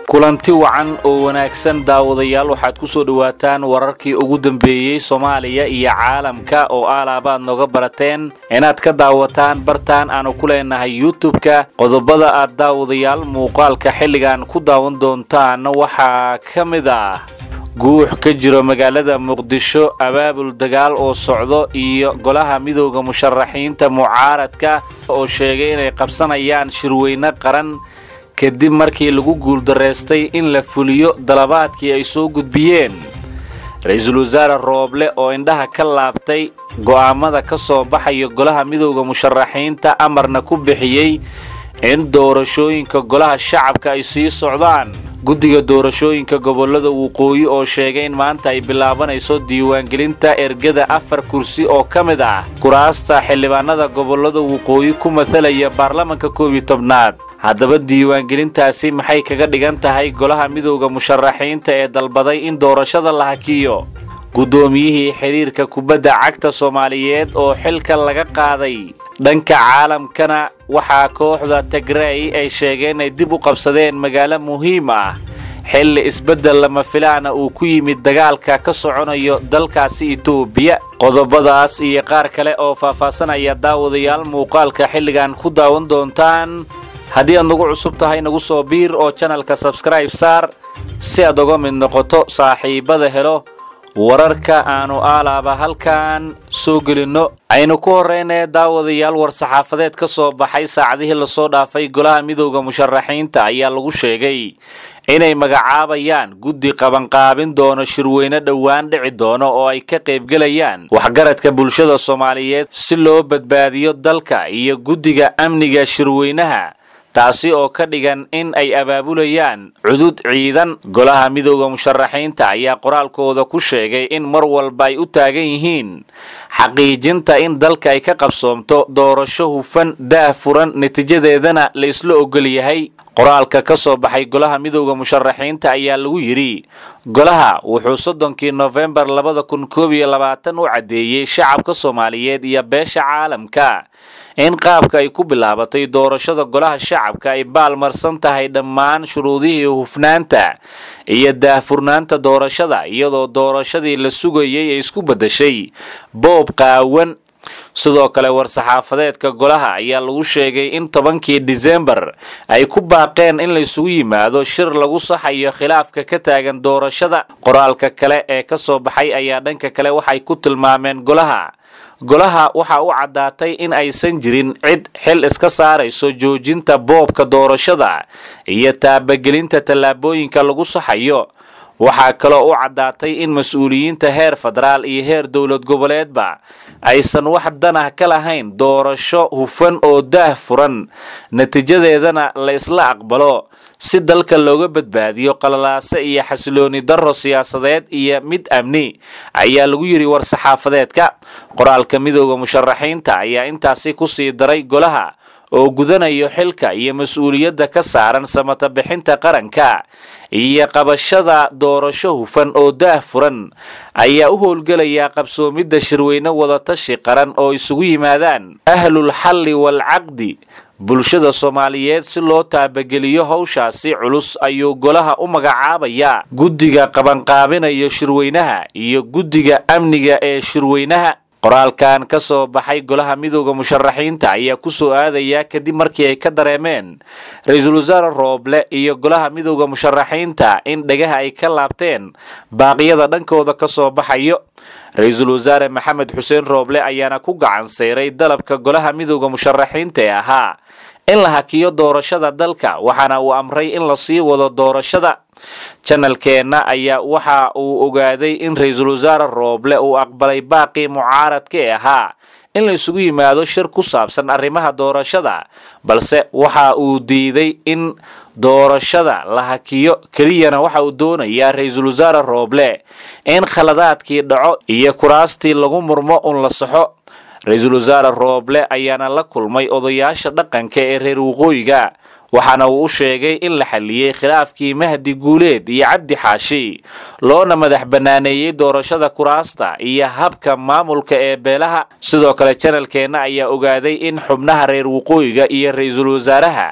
kulanti wacan oo wanaagsan daawadayaal waxaad ku soo dhowaataan wararkii ugu dambeeyey soomaaliya iyo caalamka oo aalaabaad nooga barateen inaad ka daawataan bartaan aanu ku leenahay youtub-ka qodobada aad daawadayaal muuqaalka xilligan ku daawan doontaan waxaa ka mid ah guux ka jiro magaalada muqdisho abaabul dagaal oo socdo iyo golaha midooda musharaxiinta mucaaradka oo sheegay inay qabsanayaan shirweyne qaran kadib markii lagu guuldarraystay in la fuliyo dalabaadkii ay soo gudbiyeen ra-iisul wasaare rooble oo indhaha ka laabtay go'aamada ka soo baxaya golaha midooda musharaxiinta amarna ku bixiyey in doorashooyinka golaha shacabka ay sii socdaan guddiga doorashooyinka gobollada waqooyi oo sheegay in maanta ay bilaabanayso diiwaangelinta ergada afar kursi oo ka mid ah kuraasta xildhibaanada gobollada waqooyi ku matalaya baarlamanka koob iyo tobnaad haddaba diiwaangelintaasi maxay kaga dhigan tahay golaha midooda musharaxiinta ee dalbaday in doorashada la hakiyo guddoomiyihii xidhiirka kubadda cagta soomaaliyeed oo xilka laga qaaday dhanka caalamkana waxaa kooxda tigray ay sheegeen inay dib u qabsadeen magaalo muhiim ah xilli isbeddel lama filaana uu ku yimid dagaalka ka soconayo dalkaasi itoobiya qodobadaas iyo qaar kale oo faahfaasanaya daawadayaal muuqaalka xilligan ku daawan doontaan haddii aad nagu cusub tahay nagu soo biir oo janalka sabskribe saar si aad uga mid noqoto saaxiibada helo wararka aanu aalaaba halkan soo gelinno aynu ku horreynee daawadayaal war-saxaafadeed ka soo baxay saacadihii lasoo dhaafay golaha midooda musharaxiinta ayaa lagu sheegay inay magacaabayaan guddi qabanqaabin doono shirweyne dhowaan dhici doono oo ay ka qaybgelayaan waxgaradka bulshada soomaaliyeed si loo badbaadiyo dalka iyo guddiga amniga shirweynaha taasi oo ka dhigan in ay abaabulayaan cudud ciidan golaha midooda musharaxiinta ayaa qoraalkooda ku sheegay in mar walba ay u taagan yihiin xaqiijinta in dalka ay ka qabsoomto doorasho hufan daah furan natiijadeedana la isla ogol yahay qoraalka ka soo baxay golaha midooda musharaxiinta ayaa lagu yidhi golaha wuxuu soddonkii nofembar labada kun koob iyo labaatan u caddeeyey shacabka soomaaliyeed iyo beesha caalamka in qaabka ay ku bilaabatay doorashada golaha shacabka ay baalmarsan tahay dhammaan shuruudihii hufnaanta iyo daahfurnaanta doorashada iyadoo doorashadii la sugayay ay isku beddeshay boob qaawan sidoo kale war-saxaafadeedka golaha ayaa lagu sheegay in tobankii disembar ay ku baaqeen in laysugu yimaado shir lagu saxayo khilaafka ka taagan doorashada qoraalka kale ee ka soo baxay ayaa dhanka kale waxay ku tilmaameen golaha golaha waxa u caddaatay in aysan jirin cid xil iska saarayso joojinta boobka doorashada iyo taabagelinta tallaabooyinka lagu saxayo waxaa kaloo u caddaatay in mas-uuliyiinta heer federaal iyo heer dowlad goboleedba aysan wax danah ka lahayn doorasho hufan oo daah furan natiijadeedana la isla aqbalo si dalka looga badbaadiyo qalalaase iyo xasilooni darro siyaasadeed iyo mid amni ayaa lagu yidhi war-saxaafadeedka qoraalka midooda musharaxiinta ayaa intaasi ku sii daray golaha oo gudanayo xilka iyo mas-uuliyadda ka saaran samata bixinta qaranka iyo qabashada doorasho hufan oo daah furan ayaa u howlgelayaa qabsoomidda shirweyne wadatashi qaran oo isugu yimaadaan ahlul xalli waalcaqdi bulshada soomaaliyeed si loo taabageliyo howshaasi culus ayuu golaha u magacaabayaa guddiga qabanqaabinaya shirweynaha iyo guddiga amniga ee shirweynaha qoraalkan ka soo baxay golaha midooda musharaxiinta ayaa ku soo aadaya kadib markii ay ka dareemeen ra-iisul wasaare rooble iyo golaha midooda musharaxiinta in dhagaha ay ka laabteen baaqyada dhankooda ka soo baxayo ra-iisul wasaare maxamed xuseen rooble ayaana ku gacan sayray dalabka golaha midooda musharaxiinta ee ahaa in la hakiyo doorashada dalka waxaana uu amray in la sii wado doorashada janalkeenna ayaa waxa uu ogaaday in ra-iisul wasaare rooble uu aqbalay baaqii mucaaradka ee ahaa in la isugu yimaado shir ku saabsan arrimaha doorashada balse waxa uu diiday in doorashada la hakiyo keliyana waxa uu doonayaa ra-iisul wasaare rooble in khaladaadkii dhaco iyo kuraastii lagu murmo un la saxo ra-iisul wasaare rooble ayaana la kulmay odayaasha dhaqanka ee reer waqooyiga waxaana uu u sheegay in la xalliyey khilaafkii mahdi guuleed iyo cabdi xaashi loona madax banaaneeyey doorashada kuraasta iyo habka maamulka ee beelaha sidoo kale janalkeenna ayaa ogaaday in xubnaha reer waqooyiga iyo ra-iisul wasaaraha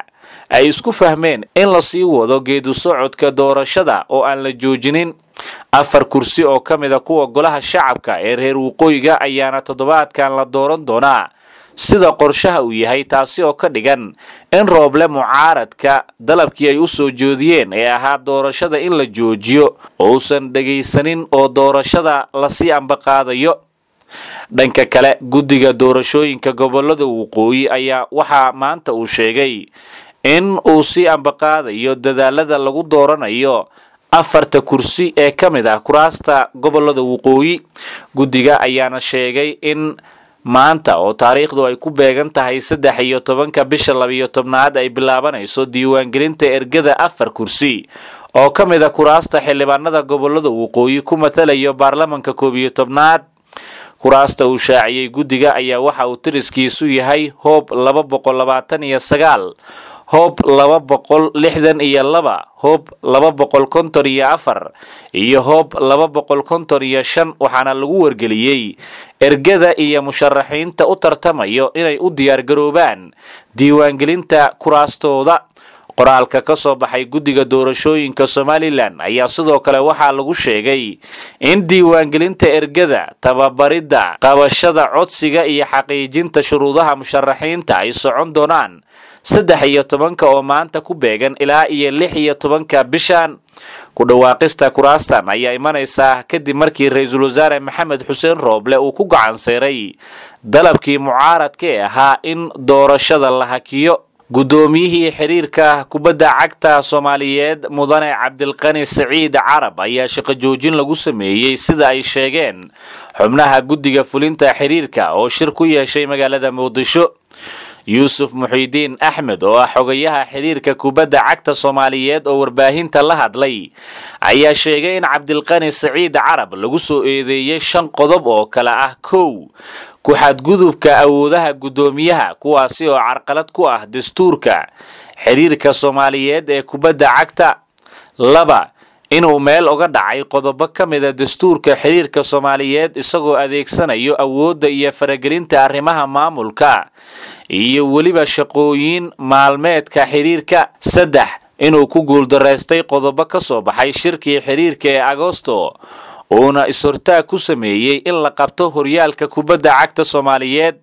ay isku fahmeen in lasii wado geedu socodka doorashada oo aan la joojinin afar kursi oo ka mida kuwa golaha shacabka ee reer waqooyiga ayaana toddobaadkan la dooran doonaa sida qorshaha uu yahay taasi oo ka dhigan in rooble mucaaradka dalabkii ay u soo jeediyeen ee ahaa doorashada in la joojiyo uusan dhegaysanin oo doorashada lasii ambaqaadayo dhanka kale guddiga doorashooyinka gobolada waqooyi ayaa waxaa maanta uu sheegay in uu sii ambaqaadayo dadaalada lagu dooranayo afarta kursi ee ka mid ah kuraasta gobolada waqooyi guddiga ayaana sheegay in maanta oo taariikhdu ay ku beegan tahay saddex iyo tobanka bisha labiyo tobnaad ay bilaabanayso diiwaangelinta ergada afar kursi oo ka mid a kuraasta xildhibaanada gobolada waqooyi ku matalayo baarlamanka koob iyo tobnaad kuraasta uu shaaciyey guddiga ayaa waxa uu tiriskiisu yahay hoob laba boqol labaatan iyo sagaal hoob laba boqol lixdan iyo laba hoob laba boqol konton iyo afar iyo hoob laba boqol konton iyo shan waxaana lagu wargeliyey ergada iyo musharaxiinta u tartamayo inay u diyaargaroobaan diiwaangelinta kuraastooda qoraalka ka soo baxay guddiga doorashooyinka somalilan ayaa sidoo kale waxaa lagu sheegay in diiwaangelinta ergada tababaridda qabashada codsiga iyo xaqiijinta shuruudaha musharaxiinta ay socon doonaan saddex iyo tobanka oo maanta ku beegan ilaa iyo lix iyo tobanka bishan ku dhawaaqista kuraastan ayaa imanaysaa kadib markii ra-iisul wasaare maxamed xuseen rooble uu ku gacanseeray dalabkii mucaaradka ee ahaa in doorashada la hakiyo guddoomiyihii xiriirka kubadda cagta soomaaliyeed mudane cabdilqani saciid carab ayaa shaqo joojin lagu sameeyey sida ay sheegeen xubnaha guddiga fulinta xiriirka oo shir ku yeeshay magaalada muqdisho yuusuf muxiidiin axmed oo ah xogayaha xiriirka kubadda cagta soomaaliyeed oo warbaahinta la hadlay ayaa sheegay in cabdilqani saciid carab lagu soo eedeeyey shan qodob oo kale ah kow ku-xadgudubka awoodaha guddoomiyaha kuwaasi oo carqalad ku ah dastuurka xiriirka soomaaliyeed ee kubadda cagta laba inuu meel uga dhacay qodobo ka mida dastuurka xiriirka soomaaliyeed isagoo adeegsanayo awoodda iyo faragelinta arrimaha maamulka iyo weliba shaqooyin maalmeedka xiriirka saddex inuu ku guuldaraystay qodobo ka soo baxay shirkii xiriirka ee agosto uuna is-hortaag ku sameeyey in la qabto horyaalka kubadda cagta soomaaliyeed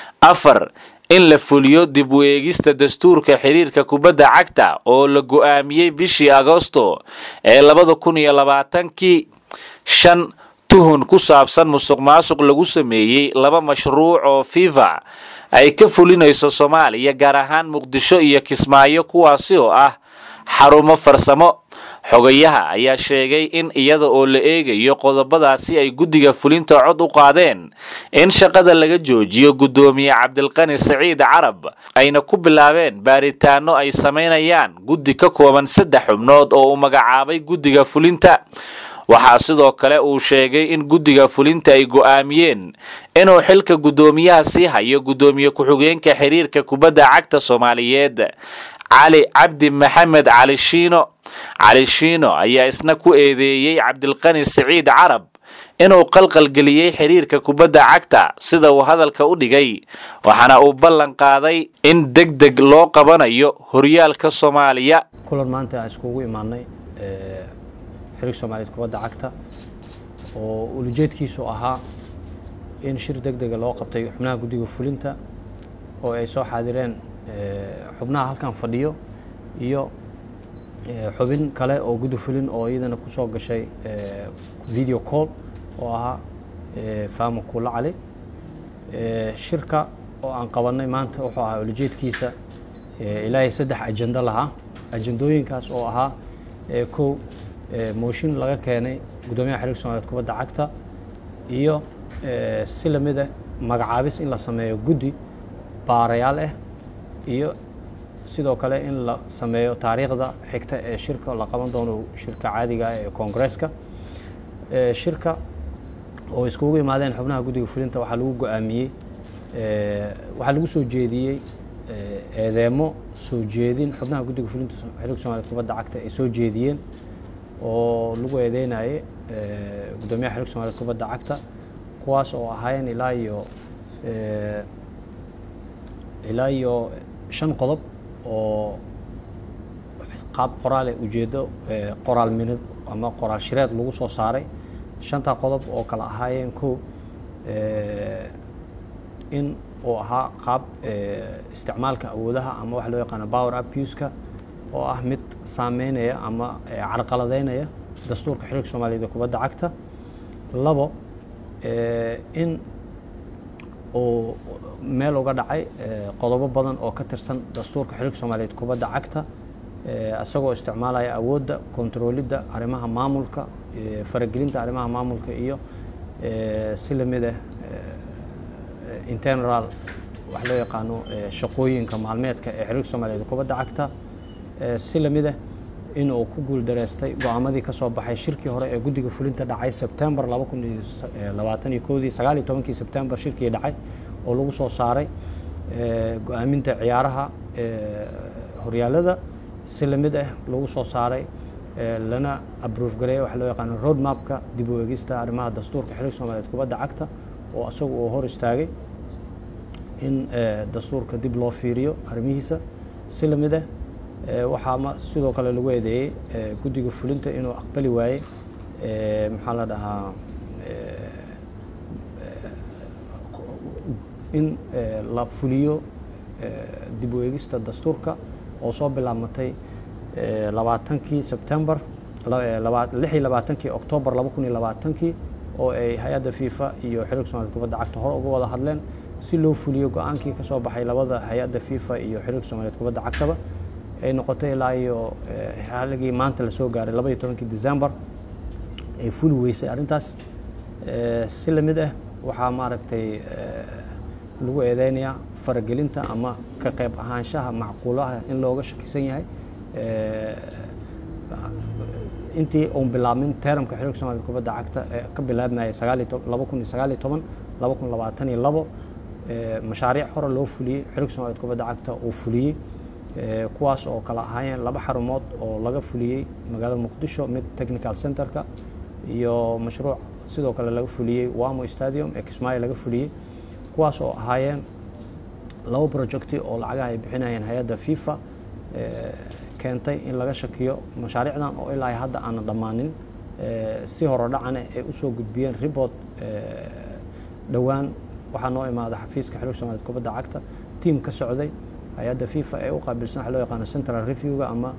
afar in la fuliyo dib u eegista dastuurka xiriirka kubadda cagta oo la go-aamiyey bishii agosto ee labada kun iyo labaatankii shan tuhun ku saabsan musuq maasuq lagu sameeyey laba mashruuc oo fifa ay ka fulinayso soomaaliya gaar ahaan muqdisho iyo kismaayo kuwaasi oo ah xarumo farsamo xogayaha ayaa sheegay in iyada oo la eegayo qodobadaasi ay guddiga fulinta cod u qaadeen in shaqada laga joojiyo guddoomiye cabdilqani saciid carab ayna ku bilaabeen baaritaano ay samaynayaan guddi ka kooban saddex xubnood oo uu magacaabay guddiga fulinta waxaa sidoo kale uu sheegay in guddiga fulinta ay go'aamiyeen inuu xilka guddoomiyaha sii hayo guddoomiye ku-xigeenka xiriirka kubadda cagta soomaaliyeed cali cabdi maxamed cali shiino cali shiino ayaa isna ku eedeeyey cabdilqani siciid carab inuu qalqalgeliyey xiriirka kubadda cagta sida uu hadalka u dhigay waxaana uu ballan qaaday in deg deg loo qabanayo horyaalka soomaaliya kulan maanta aan iskugu imaanay xiriirka soomaaliyeed kubadda cagta oo ulujeedkiisu ahaa in shir deg dega loo qabtay xubnaha guddiga fulinta oo ay soo xaadireen xubnaha halkan fadhiyo iyo xubin kale oo guddi fulin oo iyadana ku soo gashay video call oo ahaa faama kuula cali shirka oo aan qabanay maanta wuxuu ahaa ulujeedkiisa ilaahay saddex ajendo lahaa ajendooyinkaas oo ahaa kow mooshin laga keenay guddoomiyaha xiriirka somaaliyeed kubadda cagta iyo si lamida magacaabis in la sameeyo guddi baarayaal ah iyo sidoo kale in la sameeyo taariikhda xigta ee shirka la qaban doono shirka caadiga ee koongareeska shirka oo iskugu imaadeen xubnaha guddiga fulinta waxaa lagu go-aamiyey waxaa lagu soo jeediyey eedeemo soo jeedin xubnaha guddiga fulinta xiriirka somaaliyeed kubadda cagta ay soo jeediyeen oo lagu eedeynaye guddoomiyaha xiriirka somaaliyeed kubadda cagta kuwaas oo ahaayeen ilaa iyo ilaa iyo shan qodob oo qaab qoraale ujeedo qoraal minid ama qoraal shireed lagu soo saaray shantaa qodob oo kale ahaayeen kow in uu ahaa qaab isticmaalka awoodaha ama waxa loo yaqaano power abuse-ka oo ah mid saameynaya ama carqaladeynaya dastuurka xiriirka soomaaliyeed ee kubadda cagta labo in uu meel uga dhacay qodobo badan oo ka tirsan dastuurka xiriirka soomaaliyeed kubadda cagta isagoo isticmaalaya awoodda kontaroolidda arrimaha maamulka faragelinta arrimaha maamulka iyo si lamid ah internal wax loo yaqaano shaqooyinka maalmeedka ee xiriirka soomaaliyeed kubadda cagta si lamid ah in uu ku guuldareystay go-aamadii ka soo baxay shirkii hore ee guddiga fulinta dhacay sebtembar laba kun iyo labaatan iyo koodii sagaal iyo tobankii sebtembar shirkii dhacay oo lagu soo saaray go-aaminta ciyaaraha horyaalada si lamid ah lagu soo saaray lana abroof gareeya waxa loo yaqaano road mapka dib u eegista arrimaha dastuurka xiriirka soomaaliyeed kubadda cagta oo isagu uu hor istaagay in dastuurka dib loo fiiriyo arrimihiisa si lamid ah waxaa sidoo kale lagu eedeeyey guddiga fulinta inuu aqbali waayey maxaa la dhahaa in la fuliyo dib u eegista dastuurka oo soo bilaabmatay labaatankii sebtembar lix iyo labaatankii oktoobar laba kun iyo labaatankii oo ay hay-adda fifa iyo xiriirka somaliyed kubadda cagta hore uga wada hadleen si loo fuliyo go-aankii ka soo baxay labada hay-adda fifa iyo xiriirka soomaaliyeed kubadda cagtaba ay noqotay ilaa iyo xaligii maanta lasoo gaaray laba iyo tobankii december ay fuli weysay arrintaas si lamid ah waxaa maaragtay lagu eedeynayaa faragelinta ama ka qayb ahaanshaha macquulaha in looga shakisan yahay intii uun bilaabmin teramka xiriirka somaliyed kubadda cagta ee ka bilaabmayay laba kun iyo sagaal iyo toban laba kun labaatan iyo labo mashaariic hore loo fuliyey xiriirka somaliyed kubadda cagta uu fuliyey kuwaas oo kala ahaayeen laba xarumood oo laga fuliyey magaalada muqdisho mid technical centerka iyo mashruuc sidoo kale laga fuliyey wamo stadium ee kismaayo laga fuliyey kuwaas oo ahaayeen laba projecti oo lacagaha ay bixinayeen hay-adda fifa keentay in laga shakiyo mashaariicdan oo ilaa hadda aana dhammaanin si hore dhacane ay usoo gudbiyeen report dhowaan waxaa noo imaada xafiiska xiriirka somaliyed kubadda cagta tiam ka socday hay-adda fifa ee u qaabilsan waxa loo yaqaano central review-ga ama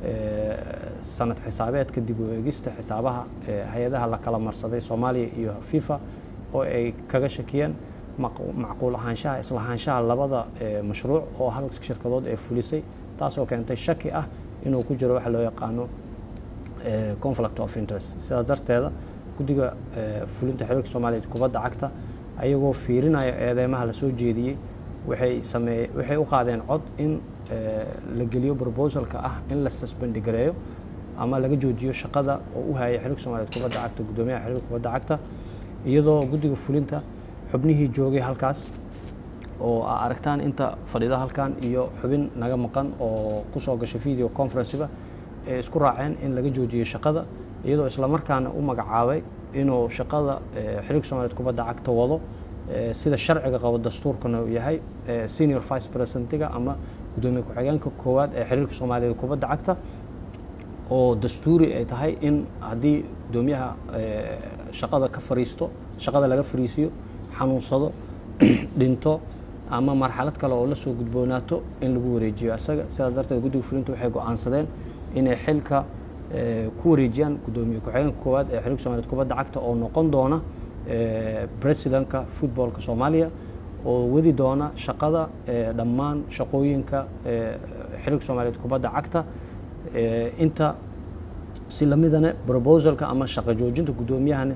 sanad xisaabeedka dib u eegista xisaabaha hay-adaha la kala marsaday soomaaliya iyo fifa oo ay kaga shakiyeen macquul ahaanshaha islahaanshaha labada mashruuc oo hal shirkadood ee fulisay taasoo keentay shaki ah inuu ku jiro waxa loo yaqaano conflict of interest sidaas darteeda guddiga fulinta xiriirka soomaaliyeed kubadda cagta ayagoo fiirinaya eedeymaha lasoo jeediyey waxay sameeye waxay u qaadeen cod in la geliyo proposalka ah in la susbendi gareeyo ama laga joojiyo shaqada oo u hayay xiriirka soomaliyeed kubadda cagta guddoomiyaha xiriirka kubadda cagta iyadoo guddiga fulinta xubnihii joogay halkaas oo aa aragtaan inta fadhida halkan iyo xubin naga maqan oo kusoo gashay video conferenceba ay isku raaceen in laga joojiyo shaqada iyadoo islamarkaana u magacaabay inuu shaqada xiriirka soomaliyeed kubadda cagta wado sida sharciga qabo dastuurkana uu yahay senior vice presidentiga ama guddoomiye ku-xigeenka koowaad ee xiriirka soomaaliyeed kubadda cagta oo dastuuri ay tahay in haddii guddoomiyaha shaqada ka fariisto shaqada laga fariisiyo xanuunsado dhinto ama marxalad kale oo la soo gudboonaato in lagu wareejiyo isaga sidaas darteed guddiga fulinta waxay go-aansadeen inay xilka ku wareejiyaan guddoomiye ku-xigeenka koowaad ee xiriirka soomaliyeed kubadda cagta oo noqon doona presidentka footballka soomaaliya oo wadi doona shaqada dhammaan shaqooyinka xiriirka soomaaliyeed kubadda cagta inta si lamidana proposalka ama shaqo joojinta guddoomiyahana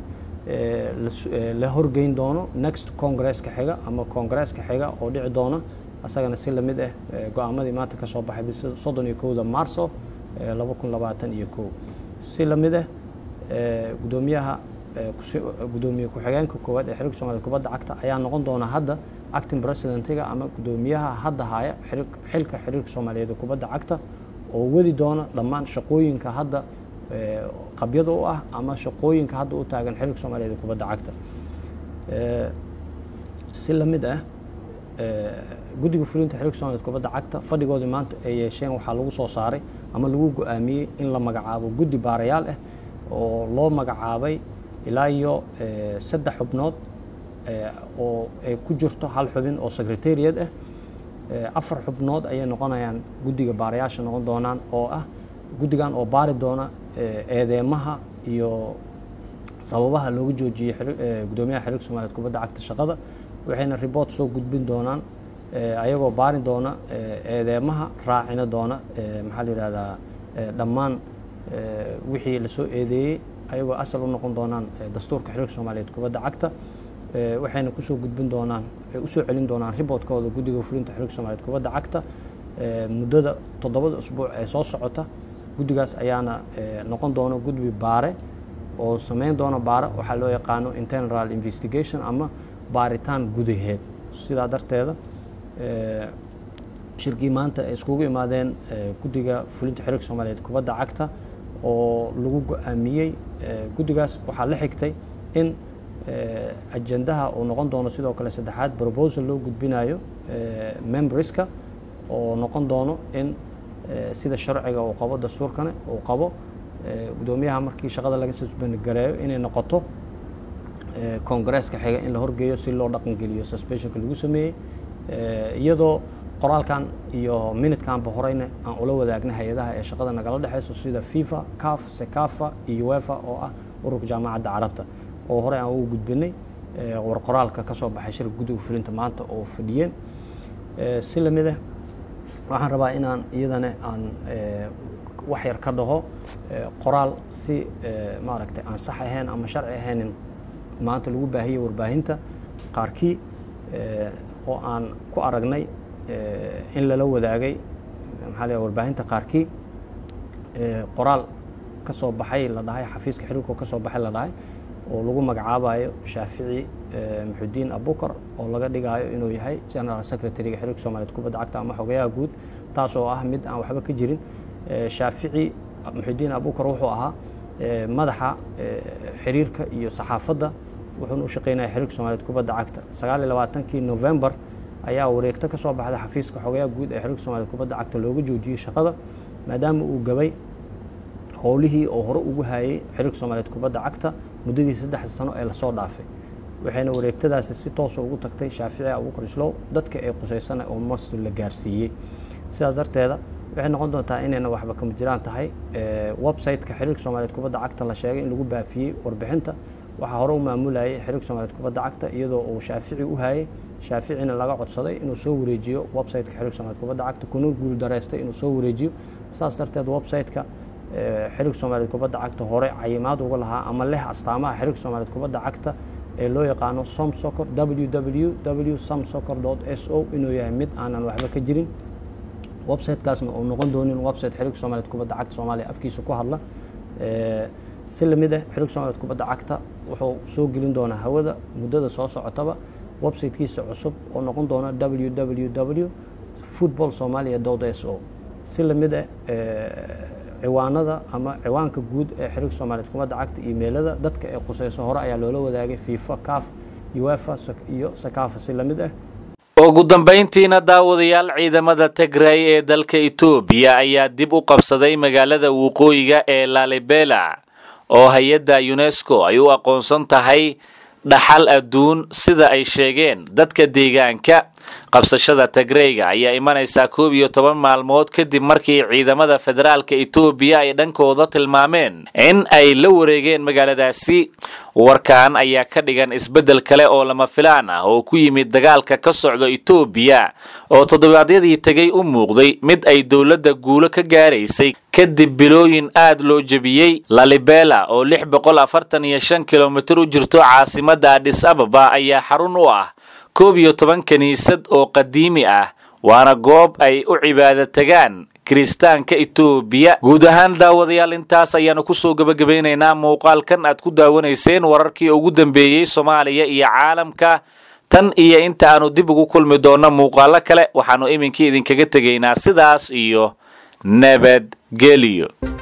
la horgeyn doono next congresska xiga ama congresska xiga oo dhici doona asagana si lamid ah go-aamadii maanta ka soo baxay bisa soddon iyo kowda marso laba kun labaatan iyo kow si lamid ah guddoomiyaha guddoomiye ku-xigeenka koowaad ee xiriirka soomaliyeed kubadda cagta ayaa noqon doona hadda acting presidentiga ama guddoomiyaha hadda haya xilka xiriirka soomaaliyeed ee kubadda cagta oo wadi doona dhammaan shaqooyinka hadda qabyada u ah ama shaqooyinka hadda u taagan xiriirka soomaaliyeed ee kubadda cagta si lamid ah guddiga fulinta xiriirka soomaaliyed kubadda cagta fadhigoodii maanta ay yeesheen waxaa lagu soo saaray ama lagu go-aamiyey in la magacaabo guddi baarayaal ah oo loo magacaabay ilaa iyo saddex xubnood oo ay ku jirto hal xubin oo secretariat ah afar xubnood ayay noqonayaan guddiga baarayaasha noqon doonaan oo ah guddigan oo baari doona eedeemaha iyo sababaha looga joojiyey gudoomiyaha xiriirka soomaaliyed kubadda cagta shaqada waxayna report soo gudbin doonaan ayagoo baari doona eedeemaha raacina doona maxaa la yihahdaa dhammaan wixii lasoo eedeeyey ayagoo asal u noqon doonaan dastuurka xiriirka soomaaliyeed kubadda cagta waxayna kusoo gudbin doonaan usoo celin doonaan riboodkooda guddiga fulinta xiriirka soomaliyeed kubadda cagta muddada toddobada usbuuc ee soo socota guddigaas ayaana noqon doona gudbi baare oo sameyn doona baare waxaa loo yaqaano internal investigation ama baaritaan gudaheed sidaa darteeda shirkii maanta ay iskugu imaadeen guddiga fulinta xiriirka soomaaliyeed kubadda cagta oo lagu go-aamiyey guddigaas waxaa la xigtay in ajendaha uu noqon doono sidoo kale saddexaad proposal loo gudbinayo memberska oo noqon doono in sida sharciga uu qabo dastuurkane uu qabo gudoomiyaha markii shaqada laga susbangaleeyo inay noqoto congresska xiga in la horgeeyo si loo dhaqangeliyo suspensionka lagu sameeyey iyadoo qoraalkan iyo minutkanba horeyna aan ula wadaagna hay-adaha ee shaqada nagala dhexeyso sida fifa caf secafa iyo wefa oo ah ururka jaamacadda carabta oo horey aan ugu gudbinay war qoraalka ka soo baxay shirka guddiga fulinta maanta oo fadhiyeen si lamid ah waxaan rabaa inaan iyadana aan wax yar ka dhaho qoraal si maaragtay aan sax ahayn ama sharci ahaynin maanta lagu baahiyey warbaahinta qaarkii oo aan ku aragnay in lala wadaagay maxaa la warbaahinta qaarkii qoraal ka soo baxay la dhahay xafiiska xiriirka ka soo baxay la dhahay oo lagu magacaabayo shaafici muxudiin abukar oo laga dhigaayo inuu yahay general secretary-ga xiriirka soomaliyeed kubadda cagta ama xogayaha guud taas oo ah mid aan waxba ka jirin shaafici muxudiin abukar wuxuu ahaa madaxa xiriirka iyo saxaafadda wuxuuna u shaqeynaya xiriirka soomaliyeed kubadda cagta sagaal iyo labaatankii november ayaa wareegto ka soo baxda xafiiska xogayaha guud ee xiriirka soomaliyeed kubadda cagta looga joojiyey shaqada maadaama uu gabay howlihii oo hore ugu hayay xiriirka soomaaliyeed kubadda cagta muddadii saddexda sano ee lasoo dhaafay waxayna wareegtadaasi si toosa ugu tagtay shaafici abukar islow dadka ee qusaysana oo marstu la gaarsiiyey sidaas darteeda waxay noqon doontaa inayna waxba kama jiraan tahay website-ka xiriirka soomaaliyeed kubadda cagta la sheegay in lagu baafiyey warbixinta waxaa hore u maamulayay xiriirka soomaaliyeed kubadda cagta iyadoo uu shaafici u hayay shaaficina laga codsaday inuu soo wareejiyo website-ka xiriirka soomaliyeed kubadda cagta kuna guul dareystay inuu soo wareejiyo saas darteed website-ka xiriirka soomaaliyeed kubadda cagta hore cayimaad uga lahaa ama leh astaamaha xiriirka soomaaliyeed kubadda cagta ee loo yaqaano somsocor ww w somsocor s o inuu yahay mid aanan waxba ka jirin websitekaasna uu noqon doonin website xiriirka soomaliyeed kubadda cagta soomaaliya afkiisa ku hadla si lamid ah xiriirka soomaliyeed kubadda cagta wuxuu soo gelin doonaa hawada muddada soo socotaba websitekiisa cusub oo noqon doona ww football somalia s o si lamid ah ciwaanada ama ciwaanka guud ee xiriirka soomaaliyeed kubadda cagta imailada dadka ee quseyso hore ayaa loola wadaagay fifa caf uefa iyo sakafa si lamid ah ugu dambayntiina daawadayaal ciidamada tigray ee dalka etoobiya ayaa dib u qabsaday magaalada waqooyiga ee lalibela oo hay-adda unesco ay u aqoonsan tahay dhaxal adduun sida ay sheegeen dadka deegaanka qabsashada tagreyga ayaa imanaysaa koob iyo toban maalmood kadib markii ciidamada federaalka etoobiya ay dhankooda tilmaameen in ay la wareegeen magaaladaasi warkan ayaa ka dhigan isbeddel kale oo lama filaan ah oo ku yimid dagaalka ka socda etoobiya oo toddobaadyadii tegay u muuqday mid ay dowladda guulo ka gaaraysay kadib bilooyin aad loo jebiyey lalibela oo lix boqol afartan iyo shan kilomitir u jirto caasimadda adhis ababa ayaa xarun u ah koob iyo toban kiniisad oo qadiimi ah waana goob ay u cibaado tagaan kiristaanka etoobiya guud ahaan daawadayaal intaas ayaanu kusoo gebagabaynaynaa muuqaalkan aad ku daawanayseen wararkii ugu dambeeyey soomaaliya iyo caalamka tan iyo inta aanu dib ugu kulmi doonno muuqaalo kale waxaannu iminkii idinkaga tegaynaa sidaas iyo nabadgelyo